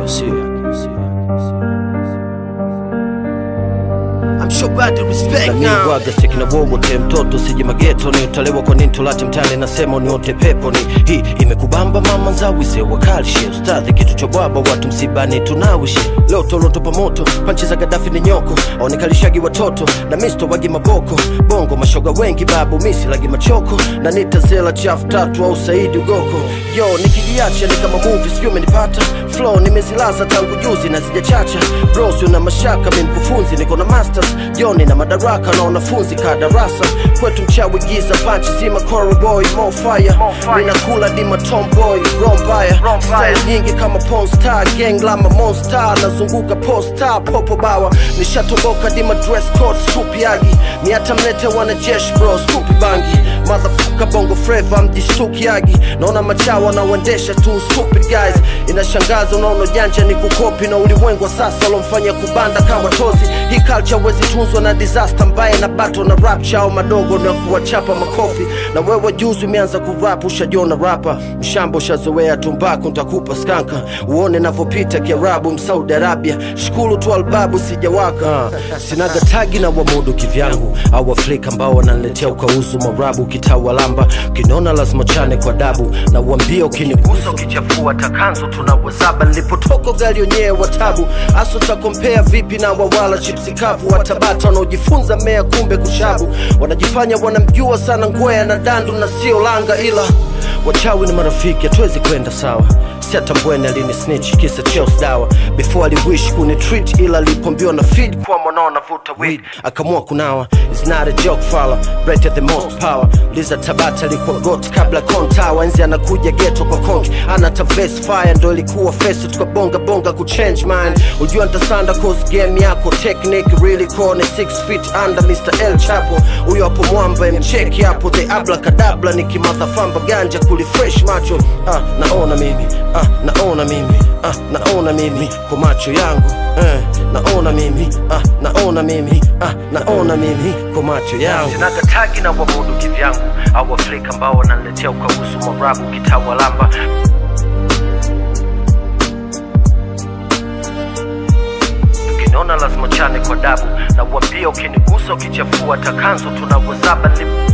sio? I'm sure bad to respect now. naniwaga sekina wowote mtoto sije mageto ni utalewa kwa nini tulate mtani nasema uniote pepo ni hii imekubamba mama nzawise wakalishe ustadhi kitu cha bwaba watu msibani tunawishe leo tolotopa moto panchi za gadafi ni nyoko aonekalishagi watoto na misto wagi maboko bongo mashoga wengi babu misi lagi machoko na nitazela chafu tatu au saidi ugoko yo nikijiacha ni kama movie sijui umenipata flow nimezilaza tangu juzi na zijachacha bros una mashaka mi mkufunzi niko na masters joni na madaraka na wanafunzi ka darasa kwetu mchawi giza panchi zima Coral boy mo fire ninakula dima tomboy rombaya style nyingi kama ponstar gang lama monster nazunguka posta popo bawa nishatoboka dima dress code supiagi miata mlete wanajeshi bro stupi bangi motherfucker bongo flava mjistukiagi naona machawa wanaoendesha tu stupid guys inashangaza unaona janja ni kukopi na ulimwengu wa sasa walomfanya kubanda kama tozi hii culture wezi tunzwa na disaster mbaya na bato na rap chao madogo na kuwachapa makofi na wewe juzi umeanza kurap ushajiona rapa mshamba ushazoea tumbaku ntakupa skanka uone navyopita kiarabu msaudi arabia shukuru tu albabu sijawaka sinaga tagi na wamudu kivyangu au afrika ambao wananiletea ukauzu marabu kitawalamba ukiniona lazima chane kwa dabu na uambia ukinigusa ukichafua takanzo tunawazaba nilipotoka gari wenyewe watabu aso takompea vipi na wawala chipsi kavu watabata wanaojifunza mea kumbe kushabu wanajifanya wanamjua sana ngwea na dandu na sio langa ila wachawi ni marafiki hatuwezi kwenda sawa siatambweni alini snitch kisa cheos dawa before aliwish kuni treat ila alipombiwa na feed kwa mwanao navuta weed akamua kunawa is not a joke fala rate the most power liza tabata alikuwa got kabla kontawa enzi anakuja geto kwa konki ana taves fire ndo ilikuwa face tukabonga bonga kuchange mind ujua ntasanda cause game yako technique really kone 6 feet under Mr. El Chapo huyo hapo mwamba mcheki hapo the abla kadabla nikimadhafamba ganja kulifresh macho ah, naona mimi ah, naona mimi ah, naona mimi kwa macho yangu eh, naona mimi ah, naona mimi ah, naona mimi kwa macho yangu sinaga tagi na wamudu kivyangu au afrika ambao wananiletea ukagusu marabu kitawalamba ukiniona lazima chane kwa dabu na uambia ukinigusa ukichafua takanzo tunawazaba ni